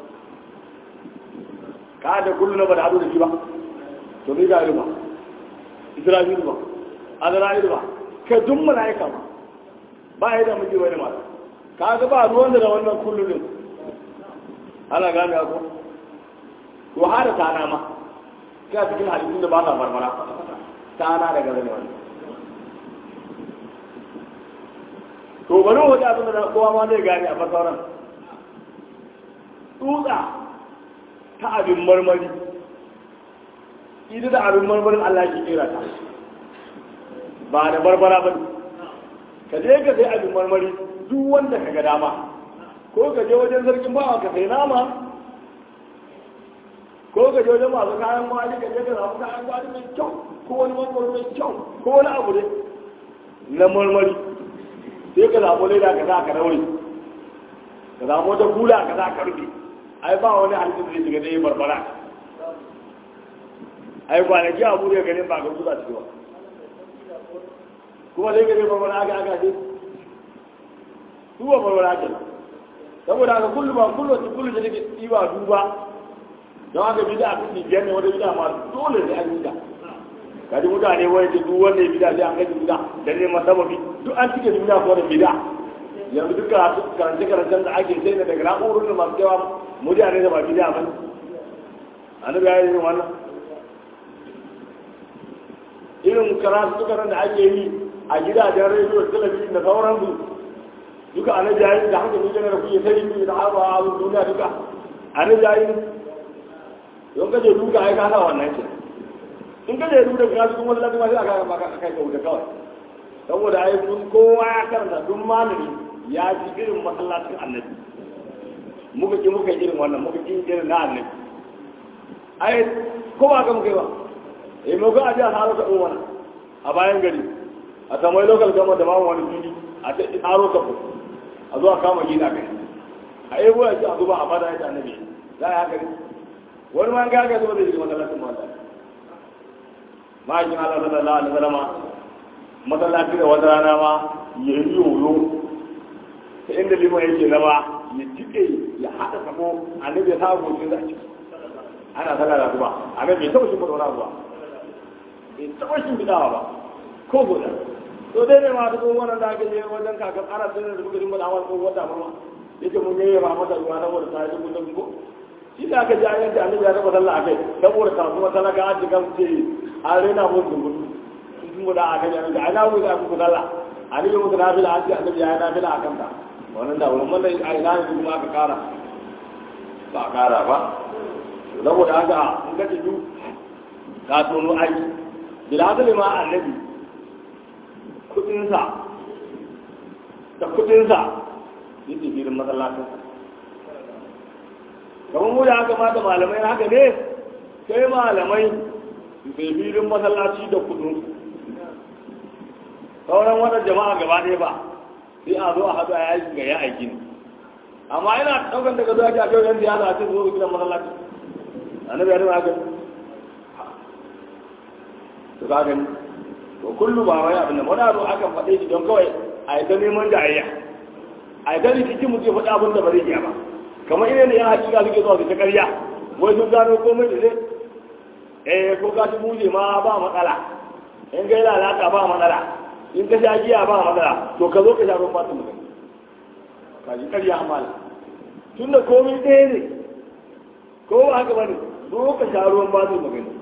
ka da kullu na ba da hadu da shi ba to ni ga ba isra'ilu ba azra'ilu ba ka dun malaika ba ba ya da miji wani mata ka ga ba ruwan da wannan kullu din ana gane ko to har da tana ma ka cikin halittun da ba ta marmara tana daga zane wannan to bari wani abin da kowa ma zai gane a fasauran tsutsa ta abin marmari ita da abin marmarin Allah ke kera ta ba da barbara ba ka je ka sai abin marmari duk wanda ka ga dama ko ka je wajen sarkin bawa ka sai nama ko ka je wajen masu kayan gwari ka je ka samu kayan gwari mai kyau ko wani marmari mai kyau ko wani abu ne na marmari sai ka zaɓo leda ka za ka daure ka zaɓo wata kula ka za ka rufe ai ba wani halittar da zai shiga zai barbara ai kwanaki abu da ganin ba ga kusa ciki ba kuma sai gare barbara aka aka ce su ba barbara ke saboda haka kullu ba kullu wata kullu da take tsiba duba don haka bida a kuɗi biyar ne wata bida ma dole sai an yi ta kaji mutane wani ce duk wanda ya bida sai an gaji bida da neman sababi duk an cike duniya ko da bida yanzu duk karance karancen da ake sai da daga na'urorin da masu yawa mutane da ba bida ba annabi ya yi wannan irin karatu da ake yi a gidajen rediyo da talabijin da sauransu duka annabi ya yi da haka ne da kuke sai da haɓa a duniya duka annabi ya yi don kaje duka ai ka sa wannan ke in kaje duka ka su kuma lafiya sai aka maka kai ka wuce kawai saboda ai kun kowa ya karanta duk malami ya ji irin masallacin annabi muka ki muka irin wannan muka ki irin na annabi ai ko ba ka muka yi ba eh mu ga aje a haro ka wannan a bayan gari a samai local gama da mamu wani fili a ta haro ka a zuwa kama gina kai a yi buwa ce a zuba a fada ya ta annabi za a yi haka ne wani ma ga ga zuwa da shi masallacin mata ma'aikin Allah sallallahu alaihi wasallam masallaci da wata rana ma ya yi yoyo ta inda liman yake na ba ya jike ya haɗa sabo annabi ya sa gocin da ciki ana sallah da zuba annabi bai taɓa shi mutu wani ba bai taɓa shi bidawa ba ko guda to dai ne ma duk wannan da aka je wajen kakan ana sanar da bugadin bada awal ko wata mama yake mun yayi ba mata ruwa saboda ta yi gudun ko shi da aka ji ayan da annabi ya taɓa sallah akai saboda kasuwa talaka an jiga ce an rena mun gungun sun guda a kan yanzu ai na wuce a muku sallah annabi muku na fila an ce annabi ya yi na fila a kanta wannan da wurin wannan a ina ne kuma aka kara ba a kara ba saboda haka in ka tafi ka tono aiki bilhazali ma annabi kudinsa da kudinsa yake filin masallacin kamar mu da haka mata malamai haka ne sai malamai su sai filin masallaci da kudin sauran wata jama'a gaba ɗaya ba sai a zo a haɗu a yaki ga ya aiki ne amma ina ɗaukar daga zuwa ake a kai yan siyasa a cikin zuwa gidan masallaci annabi ya nuna haka to ka gani to kullu ba wai abin da wani abu aka faɗe shi don kawai a yi ta neman jayayya a yi ta rikici mu ce faɗi abin da ba zai iya ba kamar ina ne yan hakika suke zuwa su ta ƙarya wai sun gano komai da zai eh ko ka ci buje ma ba matsala in ga lalata ba matsala in ka sha giya ba matsala to ka zo ka sha ruwan fatan mutum kaji ƙarya amala tun da komai ɗaya ne ko ba haka bane zo ka sha ruwan ba su magani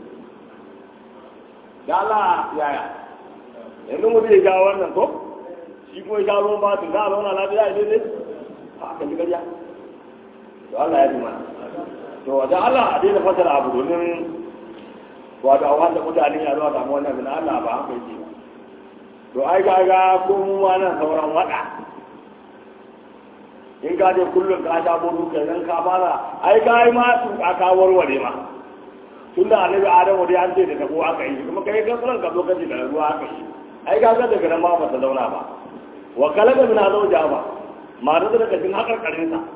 da Allah yaya yanzu mutum ya sha wannan ko shi kuma ya sha ruwan ba su za a zauna lafiya ya daidai a kan ji ƙarya to Allah ya ji mana to da Allah a daina fasara abu domin wato a wanda mutane ya zuwa samu wannan bin Allah ba haka yake ba to ai ga ga kuma nan sauran wada in ka je kullum ka sha bodu kai nan ka fara ai ka yi ma su ka warware ma tunda annabi adamu dai an ce da tabo aka yi kuma kai ka san ka zo ka ji da ruwa aka yi ai ka ga daga nan ma ba ta zauna ba wa kalaka min azauja ba ma da daga cikin hakarkarin sa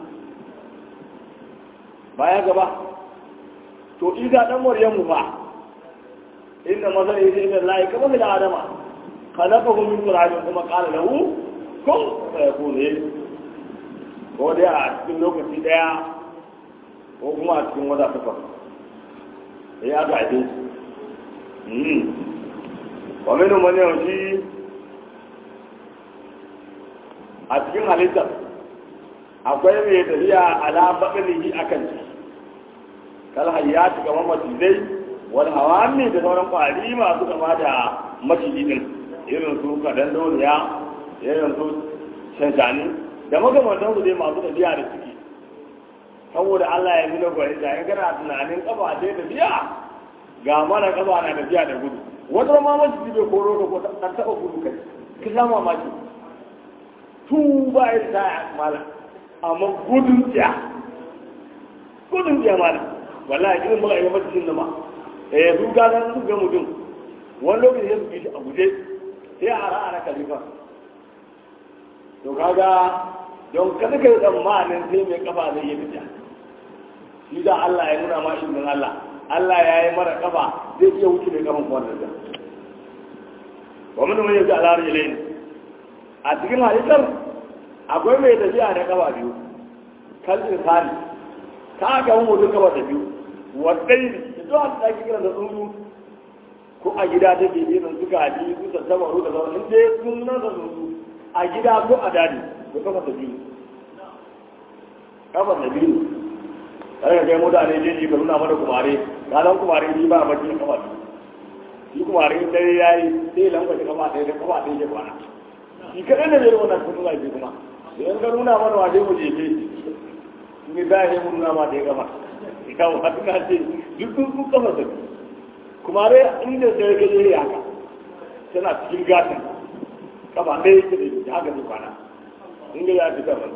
baya gaba to isa dan maryamu fa inna masal isa ila lahi kama fil adama khalaqahu min turabin kuma qala lahu kun fayakun ko dai a cikin lokaci daya ko kuma a cikin wata takwas sai aka haife shi wa minu man yawshi a cikin halittar akwai mai tafiya ala baɗinihi akan ciki kal hayyati kamar macizai wal hawami da sauran kwari masu kama da maciji din irin su kadan doniya irin su shanshani da makamantan su dai masu tafiya da ciki saboda Allah ya nuna gwani da in kana tunanin kafa ce tafiya ga mana kafa na tafiya da gudu wata ma maciji bai koro ka ko ta taba gudu kai ka sha mamaki tu ba ya ta mala amma gudun tsiya gudun tsiya mala wallahi irin muka yi mata cin nama eh su ga nan su ga mutum wani lokaci ya su bi shi a guje sai a ra'a na kalifa to kaga don kada kai tsammanin sai mai kafa zai yi fita shi da Allah ya nuna ma izinin Allah Allah ya yi mara kafa zai iya wuce mai kafan wannan da wa mun mai yanzu al'ar ilaini a cikin halittar akwai mai tafiya da kafa biyu kalbin sani ka ga mutum kafa da biyu wadai da zuwa da ake kira da tsuntsu ko a gida take irin su gaji su tattabaru da zaune in dai sun nan da tsuntsu a gida ko a dadi ko kafa da biyu kafa da biyu sai ka kai mutane je ji ka nuna mana kumare ranar kumare ni ba baki kafa biyu shi kumare in dare yayi sai lankwace kafa ɗaya da kafa ɗaya ke kwana shi kaɗai da zai wannan kusa zai kuma da yan ka nuna mana waje mu jefe ni za a yi mun nuna ma da ya gama kawo hatu na ce duk sun sun kafa da kuma dai inda sai ka je haka tana cikin gatin kafa ɗaya yake da haka zai kwana inda ya fi kafa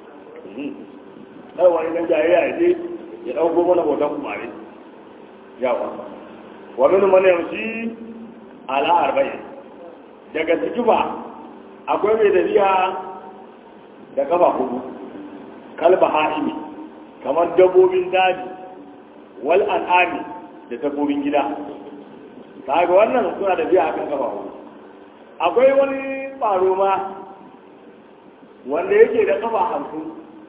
ɗaya wani nan jaye ya je ya ɗauko mana hoton kumare yawa wa min mana yamshi ala arba'in daga ciki ba akwai mai tafiya da kafa hudu kalba ha'imi kamar dabbobin daji wal an'ami da dabbobin gida kaga wannan suna da biya akan kafa hudu akwai wani faro ma wanda yake da kafa hamsin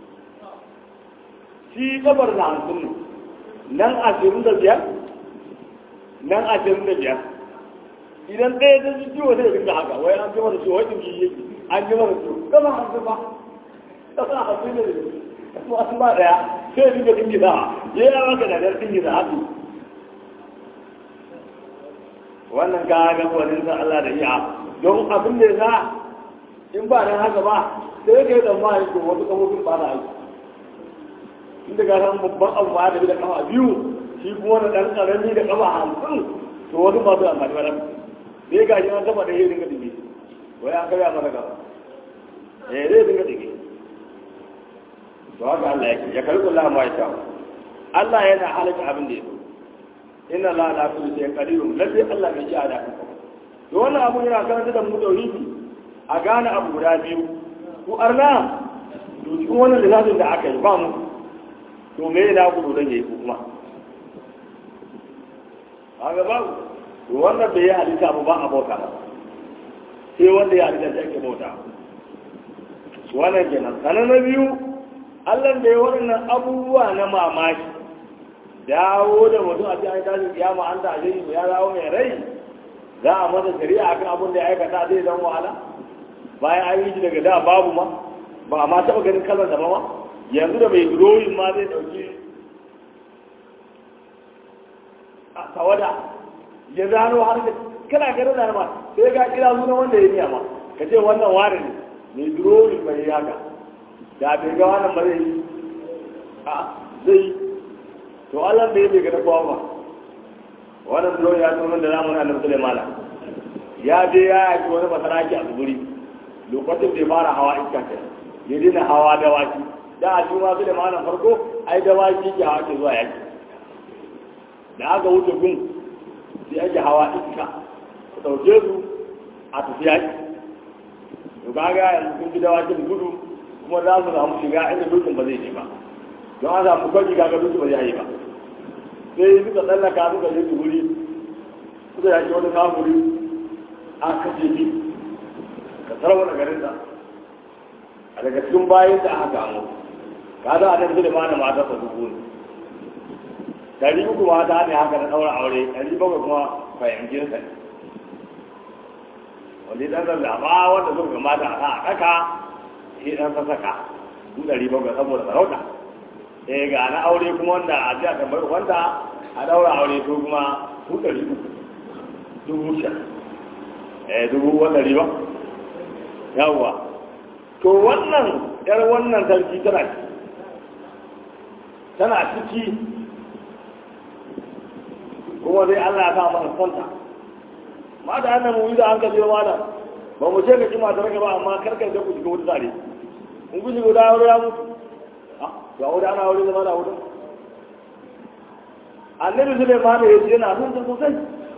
shi kabar da hamsin ne nan ashirin da biyar nan ashirin da biyar idan ɗaya ta ji ciwo zai rinka haka wai an ji mara ciwo wajen ji yake an ji mara ciwo kafa hamsin ba kafa hamsin ne masu ba ɗaya sai rinka dingiza ya yi maka da dar dingiza haka wannan ka ga gwanin sa Allah da iya don abin da za in ba dan haka ba sai ka yi tsammani ko wasu kafofin ba na aiki inda ga san babban abu ma da bi da kafa biyu shi kuma wani ɗan ƙarami da kafa hamsin to wasu masu amfani ba nan sai ga shi an taba da ya dinga dige wai an karya masa gaba eh zai dinga dige to haka Allah yake ya karɓi Allah ma ya sha Allah yana halaka abin da ya so inna la la kulli shay'in qadir lalle Allah bai ji a da to wannan abu yana karanta da mu tauhidi a gane abu guda biyu ku arna to cikin wannan lissafin da aka yi ba mu to me yana ku dole yayi kuma a ga babu to wannan bai yi halitta ba a bauta ba sai wanda ya halitta shi ake bauta wannan kenan sanan na biyu Allah da ya waɗannan abubuwa na mamaki dawo da mutum a cikin tashin kiyama an ta ashe ya dawo mai rai za a masa shari'a akan abin da ya aikata zai zama wahala bayan an yi shi daga da babu ma ba a ma taɓa ganin kalar da ba yanzu da mai drawing ma zai ɗauki a tawada ya zano har da kana ganin da ma sai ga kira suna wanda ya niya ma ka ce wannan ware ne mai drawing bai yi haka da bai ga wannan ba zai yi a zai yi to Allah da ya bai gada kowa ba wannan drawing ya tsoron da zamanin annabi Sulaiman ya je ya yaki wani masaraki a tsibiri lokacin da ya fara hawa iska ke ya dina hawa dawaki da a cikin wasu da malam farko ai dawaki ke hawa ke zuwa yaki da aka wuce gun sai ake hawa iska ku ɗauke su a tafi yaki to kaga yanzu sun fi dawakin gudu kuma za su samu shiga inda dutsen ba zai je ba don an samu kwaji kaga dutsen ba zai yi ba sai suka tsallaka suka je wuri suka yaki wani kafuri a kashe shi ka sarwa da garin da a daga cikin bayan da aka gano ka za a nan da mana mata sa dubu ne dari uku mata ne haka na ɗaura aure dari bakwai kuma fahimcin sa ne wanda ya ɗan zaɓa wanda suka gamata a sa a ɗaka shi ɗan sa saka su dari bakwai saboda sarauta eh ga na aure kuma wanda a ji a tambar wanda a ɗaura aure to kuma su ɗari uku dubu sha eh dubu wanda riba yawwa to wannan yar wannan sarki tana tana ciki kuma dai Allah ya sa mana santa mata annan mu da an kaje mana ba mu ce ka ki mata raka ba amma karkar da ku shiga wuta tare in ku shiga wuta ya mutu ah ga wuta ana wuri zama da wuta annabi Sulaiman ya ce yana son ta sosai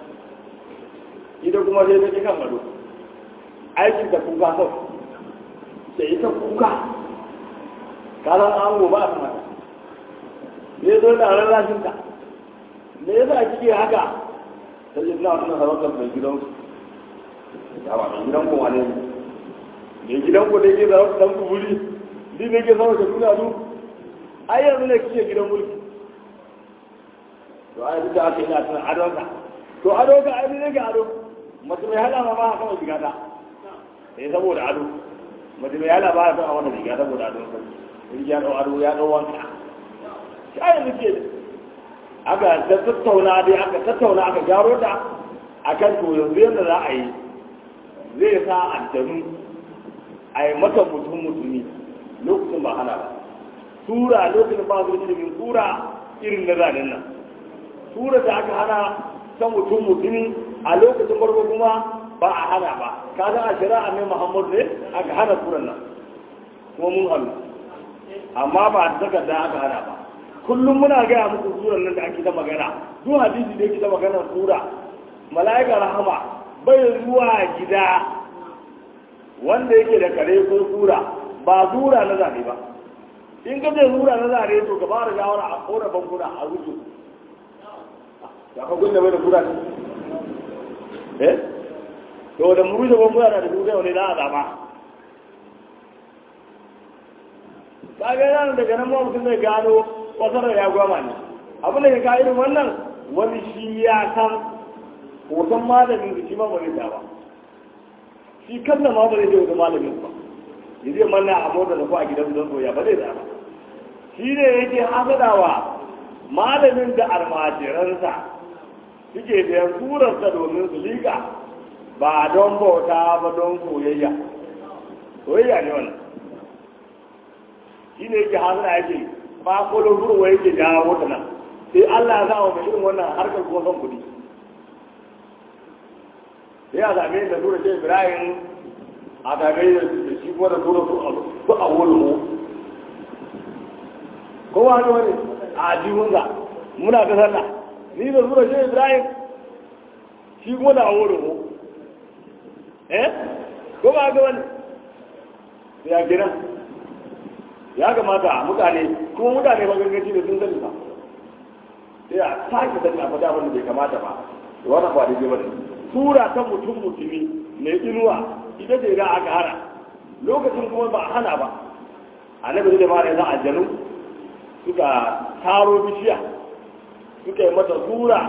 ita kuma sai ta kan gado aikin da kuka sau da ita kuka kalan an ba a mata ne zo da rarrashin ka me yasa kike haka sai yi na wannan harakar mai gidan ya ba mai gidan kowa ne mai gidan ko da ke da dan kuburi ni ne ke sama da kuna du ai yanzu ne kike gidan mulki to ai duk da aka yi na tunan adonka to adonka ai ne ga ado mace mai hala ma ba a kama shiga ta sai saboda ado mace mai hala ba a kama wannan shiga saboda ado in ya dau ado ya dau wanka shi ayin da ke aka ta tattauna dai aka tattauna aka gyaro ta akan to yanzu yadda za a yi zai sa aljanu a yi mata mutum mutumi lokacin ba hana ba tura lokacin ba su ilimin tura irin na zanen nan tura da aka hana ta mutum mutumi a lokacin farko kuma ba a hana ba ka san a shari'a ne muhammad ne aka hana turan nan kuma mun hannu amma ba a takarda aka hana ba kullum muna gaya muku suran nan da ake ta magana duk hadisi da yake ta magana sura mala'ika rahama bai zuwa gida wanda yake da kare ko sura ba sura na zane ba in ka ce sura na zane to ka fara shawara a kora bankuna a rufe ya ka gunna bai da sura ne eh to da mu rufe bankuna da sura wani za a zaba kaga yana daga nan mutum zai gano wasarar ya gwama ne abin da ya ka irin wannan wani shi ya san hoton malamin da shi ma ba zai ba shi kanna ma ba zai je wani malamin ba ya zai manna a mota da ko a gidan don soya ba zai da ba shi ne yake hasadawa malamin da almajiransa suke da turarsa domin su liƙa ba don bauta ba don soyayya soyayya ne wannan shi ne yake hasada yake ba kolon ruwa yake jawo ta nan sai Allah ya sa wa mai irin wannan harkar kuma son kuɗi sai a same da tura ce Ibrahim a same da shi kuma da tura su a wulmu kowa haka wani a jihunsa muna ta sallah ni da tura ce Ibrahim shi kuma da a wulmu eh kowa haka wani sai ya gina ya kamata mutane kuma mutane ba gangaci da sun sani ba sai a sake sani a faɗa abin da bai kamata ba da wannan ba daidai ba ne tura ta mutum mutumi mai inuwa ita ce da aka hana lokacin kuma ba a hana ba annabi da mara yanzu aljanu suka taro bishiya suka yi mata tura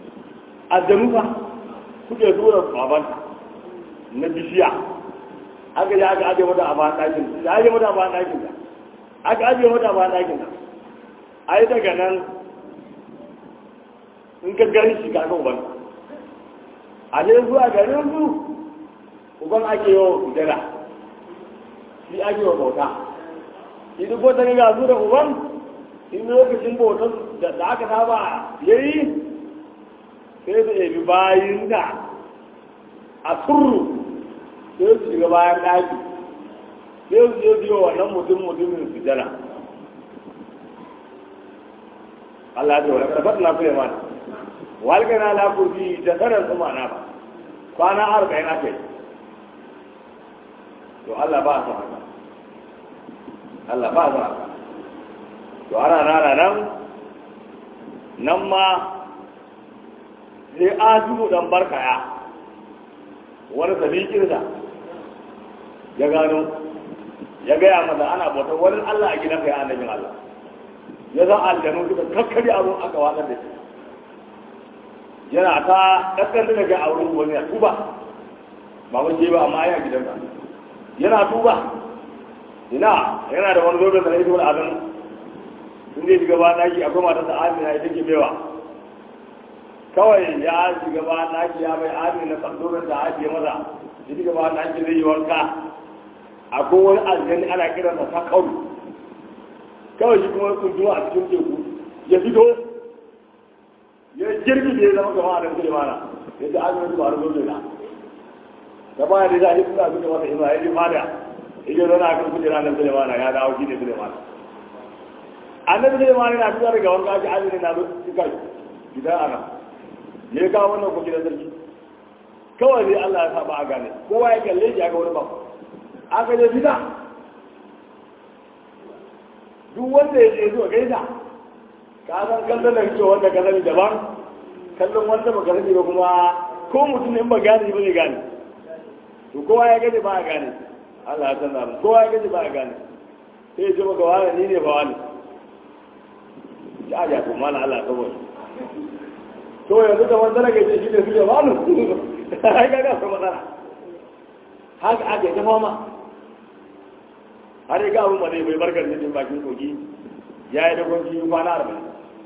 aljanu fa suka yi tura baban na bishiya aka je aka aje mata a bayan ɗakin da aje mata a bayan ɗakin ta aka aje mata a bayan ɗakin ta ai daga nan in ka gari shi ka ga uban a ne zuwa garin su uban ake yawan kudura shi ake wa bauta shi duk wata ga su da uban in lokacin bautar da aka saba yayi sai su ebi bayin da a turru sai su shiga bayan ɗaki sai su je biyo wannan mutum mutumin su jana Allah ya wani karfat na fiye mana walgana na kurfi da sanar su mana ba kwana arba'in aka yi to Allah ba su haka Allah ba su haka to ana nana nan nan ma sai asibu dan barkaya wani sabikinsa ya gano ya gaya masa ana bautar wani Allah a gidanka ya annabin Allah ya za aljanu suka kakkari abin aka watsar da shi yana ta kakkar da ga auren wani ya tuba ba wani ba amma ya gidanka yana tuba ina yana da wani zobe da na ita wani abin sun zai shiga ba naki akwai matarsa amina ita ke bewa kawai ya shiga ba naki ya mai amina na tsandorin da ajiye maza ya shiga ba naki zai yi wanka akwai wani aljani ana kiransa ta kauri kawai shi kuma kuntuwa a cikin teku ya fito ya jirgi da ya zama kama a ɗan mana yadda amina su ba da zobe na ta baya da za a yi suna suka masa ima ya ji fada ya je zana kan kujera na Sulemana ya dawo shi ne Sulemana annabi Sulemana na fita daga wanka aka azumi na suka gida ana ya kawo wannan ko gidan sarki kawai dai Allah ya saba a gane kowa ya kalle shi aka wani ba aka je fita duk wanda ya je zuwa gaisa ka san kallon da kake wanda ka sani daban kallon wanda ba ka sani ba kuma ko mutum in ba gane ba ne gane to kowa ya gaji ba a gane Allah ya san da kowa ya gaji ba a gane sai ya ce maka wani ni ne ba wani ya ja to mana Allah kawai to yanzu da wanda rage ce shi ne su ne wani ai ga ga matsala haka ake ta fama har ya ga abin ba zai bai barkar cikin bakin kogi ya yi dogon kiyi kwana arba'in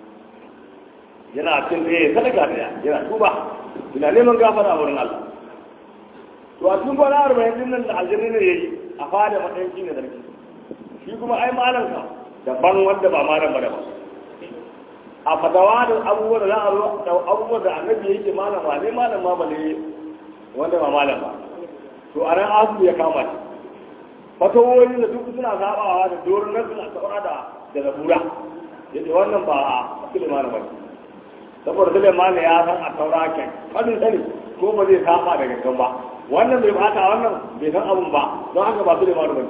yana cin tsaye sadaka da yana tuba ina neman gafara wurin Allah to a cikin kwana arba'in din nan da aljanni ne yayi a fada matsayin shi ne sarki shi kuma ai malam ka daban wanda ba malam ba da ba a fatawa da abubuwa da za a zo da abubuwa da annabi yake malam ba ne malam ma ba ne wanda ba malam ba to a ran asu ya kama shi fatawoyi da duk suna sabawa da doron nan suna saura da da zabura yace wannan ba a Suleiman ba saboda Suleiman ya san a taura kai kadin sani ko ba zai saba da gangan ba wannan bai bata wannan bai san abun ba don haka ba Suleiman ba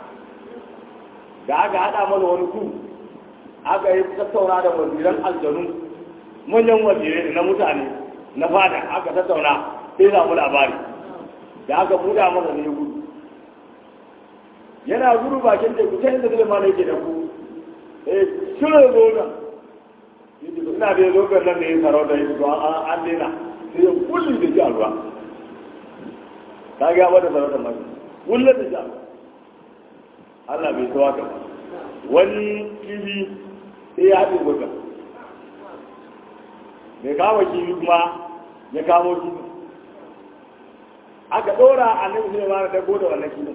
da aka hada mana wani ku aka yi tattauna da waziran aljanu manyan wazirai na mutane na fada aka tattauna sai samu labari da aka buɗa masa ne gudu yana gudu bakin teku ta inda Suleiman yake da ku eh shirin zoga yake ina da zogan nan da ya sarauta ya fito an daina sai ya kulli da shi a ruwa ta ga wata sarauta mai kulli da shi a ruwa Allah bai so haka wani kibi sai ya haɗe zogan mai kama kibi kuma ya kamo kibi aka ɗora a nan sai ma da dago da wannan kibin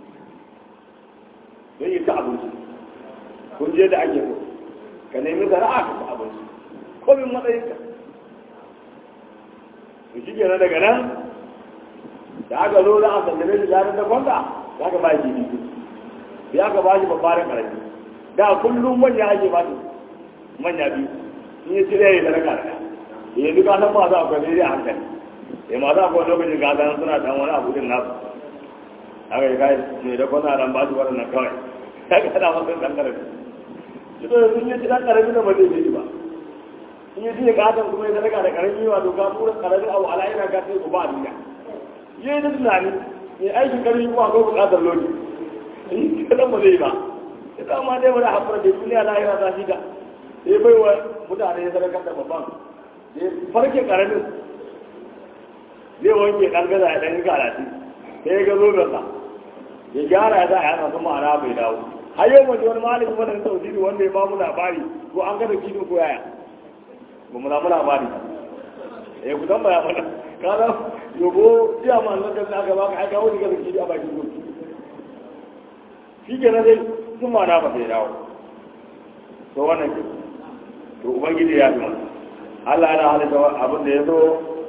don yi ta abinci kun je da ake so ka nemi zara'a ka ta abinci komin matsayinka to shi kenan daga nan da aka zo da a sallame shi jarin da kwanta za ka ba shi biyu sai aka ba shi babbarin karami da kullum manya ake ba shi manya biyu in yi cire ya sadaka da yanzu ka san masu akwai daidai a hankali ya masu akwai lokacin ka san suna dan wani abu din nasu aka yi kai ne da kwana dan ba shi waɗannan kawai ya ga da masu dan karami shi to sun yi ci dan karami da ba zai yi ba in yi jiya katon kuma ya sadaka da karami wato ka tura karamin abu ala yana ka sai ku ba a duniya yi da tunani mai aikin karfi kuma akwai buƙatar lokaci in kadan ba zai yi ba ya kama dai wani haƙura da duniya lahira ta shi da sai bai wa mutane ya sadakar da babban sai farke karamin zai wanke ɗan gaza ya ɗan karatu sai ya ga zo gasa ya gyara ya za a yana sun ma'ana bai dawo har yau mace wani malami wanda na tauhidi wanda ya bamu labari ko an gada kidin ko yaya ba mu samu labari eh ku san baya mana kana yogo iya ma nan da aka baka aka wani gada kidi a bakin gobe shi ke na dai sun ma'ana ba sai dawo to wannan ke to ubangiji ya fi mana Allah yana halitta abin da ya zo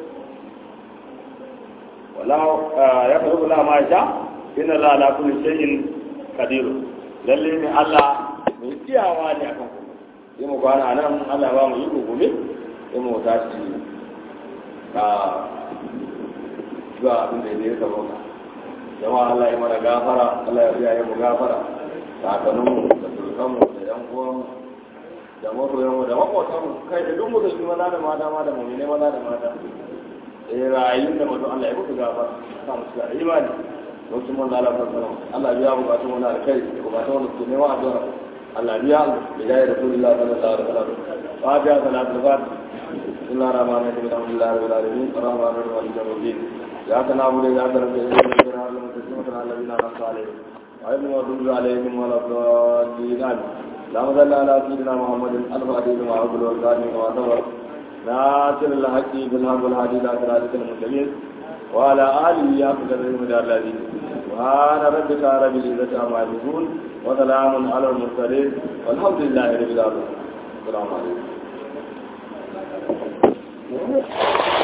wala ya faru la ma sha inna la ala kulli shay'in qadir lalle ne Allah mai iyawa ne akan ku yi mu kwana nan Allah ba mu yi gobe yi mu tashi ka ga abin da ya kaba ka jama'a Allah ya mana gafara Allah ya biya mu gafara kakanninmu da turkanmu da yan uwanmu da masoyanmu da makwatanmu kai da duk musulmi maza da mata ma da mummune maza da mata eh rayuwar da mutum Allah ya mutu gaba sa mu shiga imani lokacin mun da Allah sallallahu Allah biya bukatun wani alkai da bukatun wani su nema addu'a Allah biya da ya rasulullah sallallahu alaihi wasallam fatiha salatu fatiha بسم الله الرحمن الرحيم الحمد لله رب العالمين الرحمن الرحيم مالك يوم الدين اياك نعبد واياك نستعين اهدنا الصراط المستقيم صراط الذين انعمت عليهم غير المغضوب عليهم ولا الضالين امين اللهم صل على سيدنا محمد الفاتح لما عبد والقادم كما سبق ناصر الحق بالحق والهادي الى صراطك المستقيم وعلى اله حق قدره الذي سبحان ربك رب العزه عما يصفون وسلام على المرسلين والحمد لله رب العالمين السلام عليكم